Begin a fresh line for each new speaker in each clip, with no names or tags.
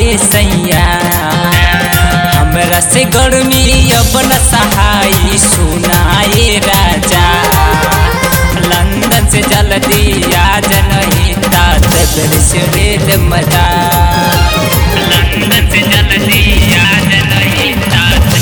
ये सैया हमरा से गर्मी अब न सहाई सुनाए राजा लंदन से जल्दी आ जनही तात से रेल मजा लंदन से जल्दी आ जनही तात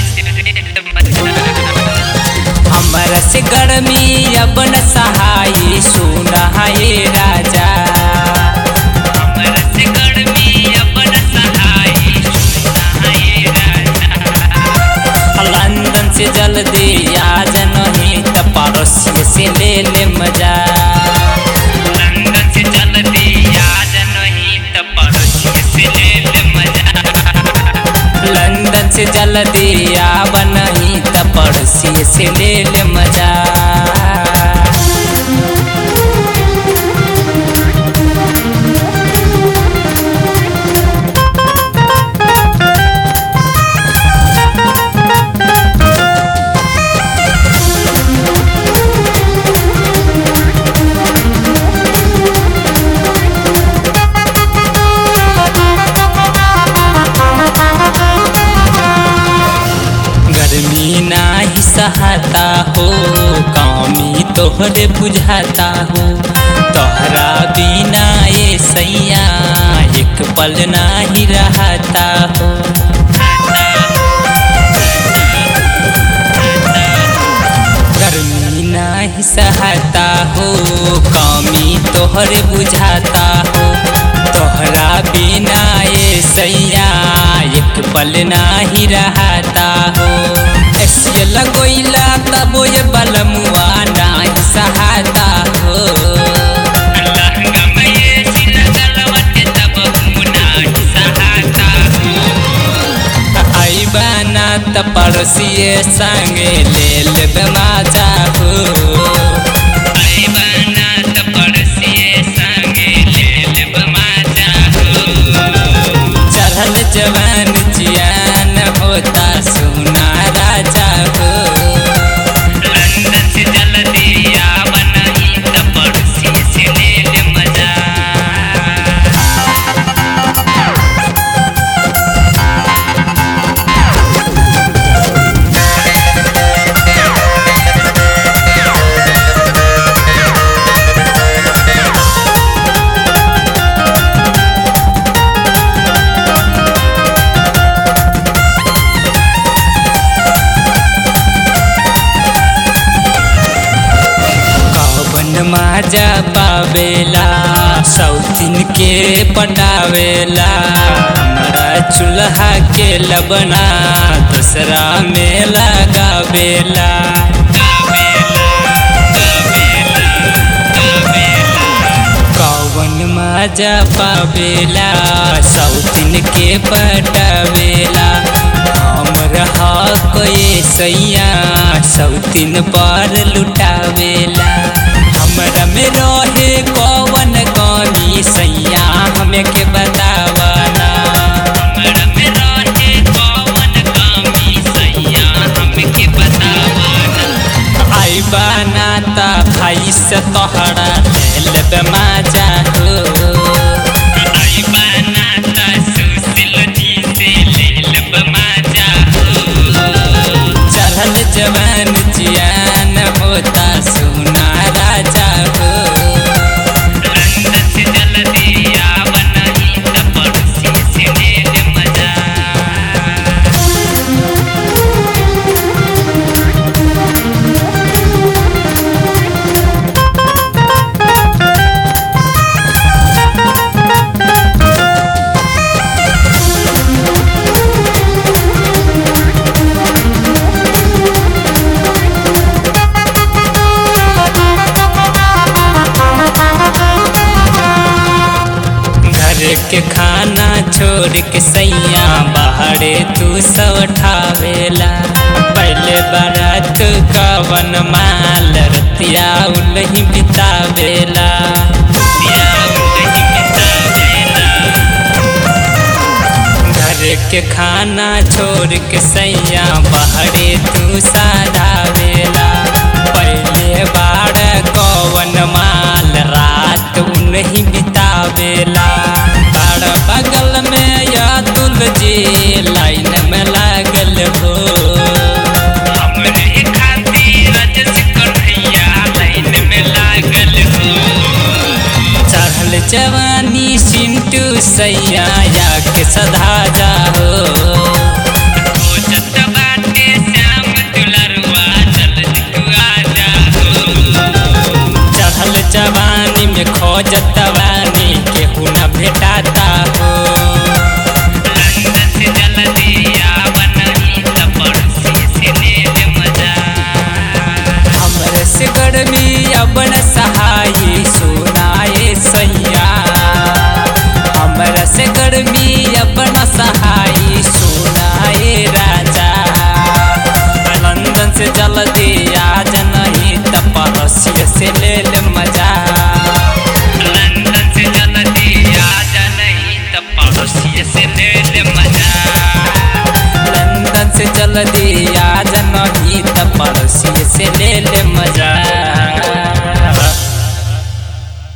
हमरा से गर्मी अब न सहाई सुनाए राजा हमरा से गर्मी अब न सहाई सुनाए राजा लंदन से जल्दी आ नहीं त पड़ोसी से ले ले मजा लंदन से जल्दी आ नहीं त पड़ोसी से ले ले मजा लंदन से जल्दी आब नहीं त पड़ोसी से ले ले मजा गर्मी नाही सहता हो कमी तोहरे बुझाता हो तोहरा बिना ये सैया एक पल नाही रहता हो गर्मी नाही सहता हो कमी तोहरे बुझाता हो तोहरा बिना ये सैया एक पल नाही रहता हो ऐसे लगोइला तब ये बलमुआ नाही सहाता हो आइबाना त पड़ोसिए संगे ले लेबे माजा हो आइबाना त पड़ोसिए संगे ले लेबे माजा हो चढ़ल जवान जियान होता सुना राजा हो लंदन से जल्दी आव नहीं त पड़ोसी से ले ले मजा कवन माजा पावेला सौतीन के पटावेला हमारा चूल्हा के लबना दूसरा में लगावेला कवन माजा पावेला सौतीन के पटावेला हमर हक ये सैया सौतीन पर लुटावेला हमरा में रहे कवन कमी सैया हमें के बतावना हमरा में रहे कवन कमी सैया हमें के बतावना आई बाना ता भाई से तोहरा ले लेबे माजा हो आई बाना ता सुशील जी से ले लेबे माजा हो चढ़ल जवान जियान होता सुना राजा हो लंदन से जल्दी आव नहीं त पड़ोसी से ले ले मजा घर के खाना छोड़ के सैया बाहरे तू सब ठावेला पहले बारात कवन माल रतिया उलही बितावेला रतिया उलही बितावेला। घर के खाना छोड़ के सैया बाहरे तू साधावेला पहले बाड़ कवन माल रात उन्हीं बितावेला बाड़ बगल में या के खोजत बानी केहू न भेटाता हो लंदन से जल्दी आवन ही त पड़ोसी से ले ले मजा हमरे से गर्मी अब न सहाय सुनाए सैया हमरा से गर्मी अब न सहाय सुनाए राजा लंदन से जल्दी आ नहीं त पड़ोसी से ले ले मजा लंदन से जल्दी आ नहीं त पड़ोसी से ले ले मजा लंदन से जल्दी आ नहीं त पड़ोसी से ले ले मजा